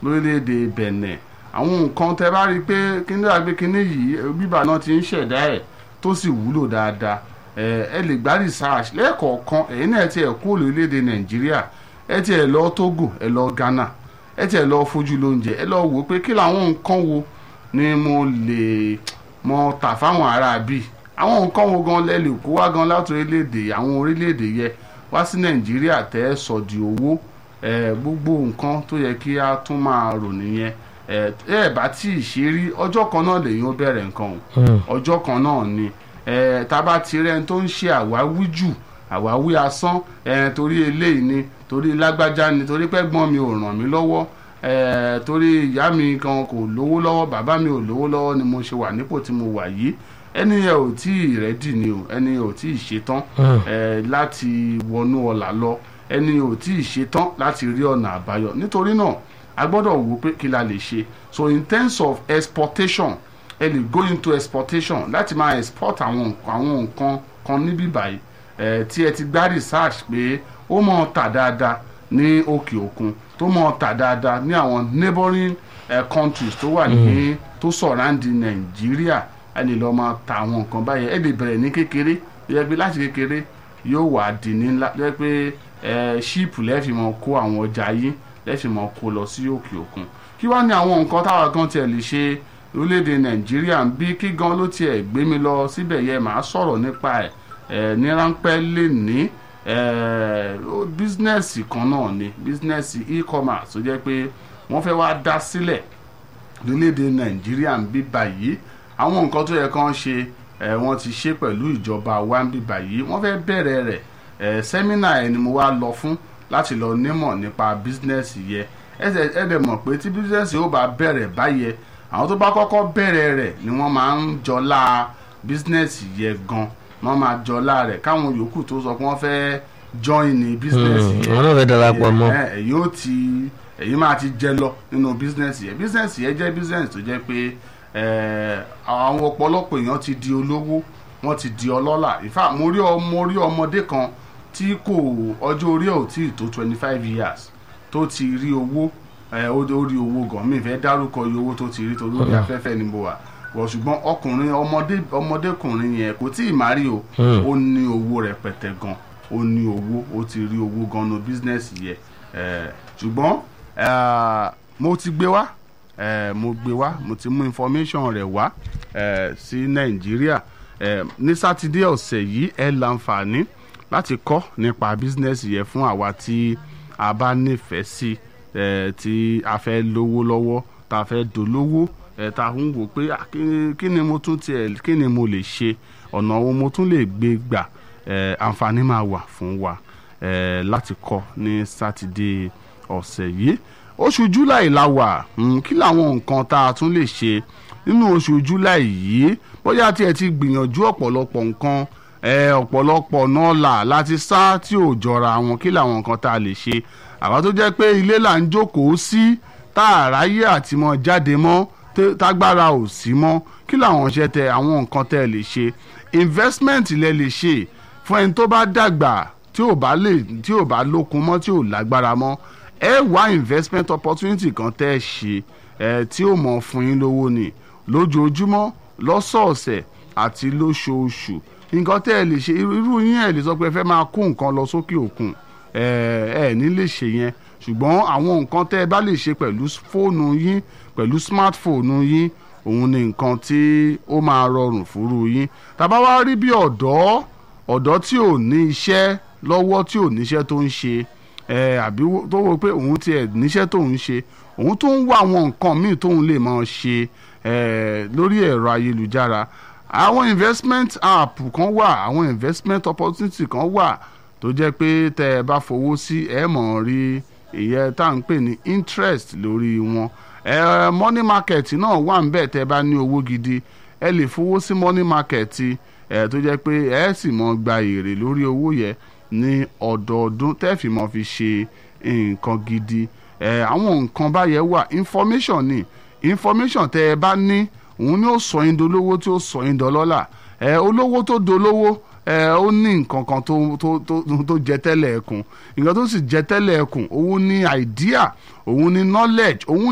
lórílẹ̀‐èdè Benin àwọn nǹkan tẹ bá rí i pé kíní àgbé kíní yìí bíbà náà ti ń ṣẹ̀dá ẹ̀ tó sì wúlò dáadáa ẹ lè gbá research lẹ́ẹ̀kọ̀ọ̀kan ẹ̀yin náà ti ẹ̀ kú lórílẹ̀‐èdè Nàìjíríà ẹ ti ẹ̀ lọ Togo ẹ lọ Ghana ẹ ti ẹ̀ lọ fojú lóúnjẹ ẹ lọ wò pé kí làwọn nǹkan wo ni mo lè mọ tà fáwọn ará bíi àwọn nǹkan wo gan lẹ lè kó wá gan láti orílẹ̀-èdè àwọn orílẹ̀-èdè yẹ wá sí Nàìjíríà tẹ́ ẹ sọ di owó gbogbo nǹkan tó yẹ kí a tún máa rò nìyẹn ẹ ẹ bá tí ì ṣe rí ọjọ́ kan náà lèyìn ó bẹ̀rẹ̀ nǹkan o ọjọ́ kan náà ni tá a bá ti rẹ́ni tó ń ṣe àwáwí jù àwáwí asán torí eléyìí ni torí lágbájá ni torí pẹ́gbọ́n mi ò ràn mí lọ́wọ́ torí ìyá mi kan kò lówó lọ́wọ́ bàbá mi ò lówó lọ́wọ́ ni mo ṣe wà nípò tí mo wà yìí ẹni yẹn ò tí ì rẹ́dì ni o ẹni yẹn ò tí ì ṣetán láti wọnú ọ̀là lọ ẹni yẹn ò tí ì ṣetán láti rí ọ̀nà àbáyọ nítorí náà a gbọ́dọ̀ wò pé kí la lè ṣe so in terms of exportation ẹ lè go into exportation láti máa export àwọn àwọn nǹkan kan níbí báyìí ẹ tí ẹ ti gbá research pé ó mọ̀ tà dáadáa ní òkè òkun tó mọ̀ tà dáadáa ní àwọn neighboring uh, countries tó wà ní tó surround nàìjíríà ẹ lè lọ máa ta àwọn nǹkan báyẹn ẹ lè bẹ̀rẹ̀ ní kékeré yẹ pé láti kékeré yóò wà di ní ńlá yẹ pé ẹ ṣíìpù lẹ́ẹ̀fì mọ̀ kó àwọn ọjà yín lẹ́ẹ̀fì mọ̀ kó lọ sí òkè òkun kí wá ní àwọn nǹkan táwa gan tiẹ̀ lè ṣe orílẹ̀-èdè nàìjíríà ń bí kí gan ló tiẹ̀ gbé mi lọ síbẹ̀ yẹ màá sọ̀rọ̀ nípa ẹ̀ ẹ̀ ní ráńpẹ́ lè ní bísínẹ́sì kan náà ni bísínẹ́sì e-commerce tó jẹ́ pé wọ́n fẹ́ wá dá sílẹ̀ lórílẹ̀‐èdè nàìjíríà ń bí báyìí àwọn nǹkan tó yẹ kán ṣe wọ́n ti ṣe pẹ̀lú ìjọba wa ń bí báyìí wọ́n fẹ́ bẹ̀rẹ̀ rẹ̀ sẹ́mínà ẹ̀ ni mo wá lọ fún láti lọ nímọ̀ nípa bísínẹ́sì yẹ ẹ dẹ̀ mọ̀ pé tí bísínẹ́sì ó bá bẹ̀rẹ̀ báyẹ àwọn tó bá kọ́kọ́ bẹ̀rẹ̀ rẹ̀ ni wọ́n máa ń jọlá bísínẹ́sì yẹ gan wọ́n máa jọlá rẹ̀ káwọn yòókù tó sọ pé wọ́n fẹ́ join ní bísínẹ́sì yẹ wọn náà fẹ́ darapọ̀ mọ́ ẹ̀yin ó ti ẹ̀yin máa ti jẹ lọ nínú bísínẹ́sì yẹ bísínẹ́sì yẹ jẹ́ bísínẹ́sì tó jẹ́ pé àwọn ọ̀pọ̀lọpọ̀ èèyàn ti di olówó wọ́n ti di ọlọ́lá in fact mo rí mo rí ọmọdé kan tí kò ọjọ́ orí ẹ̀ ò tí ì tó twenty five years tó ti rí owó ó rí owó gan mi fẹ́ dárúkọ iye owó tó ti rí torí orí afẹ́fẹ́ ni mo wà wọ̀ ṣùgbọ́n ọkùnrin ọmọdé ọmọdékùnrin yẹn kò tí ì má rí o ó ní owó rẹpẹtẹ gan ó ní owó ó ti rí owó gan no bísínẹ́sì yẹ ṣùgbọ́n mo ti gbé wá mo gbé wá mo ti mú information rẹ̀ wá sí nàìjíríà ní sátidé ọ̀sẹ̀ yìí ẹ láǹfààní láti kọ́ nípa bísínẹ́sì yẹn fún àwa tí a bá nífẹ̀ẹ́ sí tí a fẹ́ lówó lọ́wọ́ tá a fẹ́ dolówó tá a ń wò pé kí ni mo tún tiẹ̀ kí ni mo lè ṣe ọ̀nà wo mo tún lè gbé gbà àǹfààní máa wà fún wa láti kọ́ ní sátidé ọ̀sẹ̀ yìí oṣù july la wà kí làwọn nǹkan tá a tún lè ṣe nínú oṣù july yìí bóyá tí ẹ ti gbìyànjú ọ̀pọ̀lọpọ̀ nǹkan ọ̀pọ̀lọpọ̀ náà là láti sá tí ò jọra wọn kí làwọn nǹkan tá a lè ṣe àwa tó jẹ́ pé ilé là ń jókòó sí tá a ráyè àti mọ́ jáde mọ́ tágbára ò sí mọ́ kí làwọn ṣe tẹ àwọn nǹkan tẹ́ ẹ lè ṣe investment lẹ lè ṣe fún ẹni tó bá dàgbà tí ò bá lè tí ò bá lókun mọ́ tí ò lágbára mọ́ ẹ wá investment opportunity kan tẹ́ ẹ ṣe ẹ tí ò mọ̀ fún yín lówó ni lójoojúmọ́ lọ́sọ̀ọ̀sẹ̀ àti lóṣooṣù nǹkan tẹ́ ẹ lè ṣe irú yín ẹ lè sọ pé ẹ fẹ́ máa kó nǹkan lọ sókè òkun ẹ ẹ ní lè ṣe yẹn ṣùgbọ́n àwọn nǹkan tẹ́ ẹ bá lè ṣe pẹ̀lú fóònù yín pẹ̀lú smartphone yín òun ni nǹkan tí ó máa rọrùn fúru yín tàbá wá rí bí ọ̀dọ́ ọ̀dọ́ tí ò ní iṣẹ́ lọ́wọ́ tí ò níṣẹ́ tó ń ṣe ẹ àbí tó wọ pé òun tiẹ̀ níṣẹ́ tó ń ṣe òun tó ń wá àwọn nǹkan míì tóun lè máa ṣe ẹ lórí ẹ̀rọ ayélujára àwọn investment app kan wà àwọn investment opportunity kan wà tó jẹ́ pé tẹ́ ẹ bá fowó sí ẹ mọ̀ rí ìyẹn tá à ń pè ní interest lórí wọn ẹ money market náà wà ń bẹ̀ tẹ́ ẹ bá ní owó gidi ẹ lè fowó sí money market ẹ tó jẹ́ pé ẹ sì mọ̀ gba èrè lórí owó yẹn ní ọdọọdún tẹ́ fi mọ̀ fi ṣe nǹkan gidi ẹ àwọn nǹkan báyẹn wà information ni information tẹ́ ẹ bá ní òun ni ó sọ yín dolówó tí ó sọ yín dọlọ́là ẹ olówó tó dolówó ẹ ó ní nǹkan kan tó tó tó tó jẹ tẹ́lẹ̀ ẹkùn nǹkan tó sì jẹ tẹ́lẹ̀ ẹkùn òun ní idea òun ní knowledge òun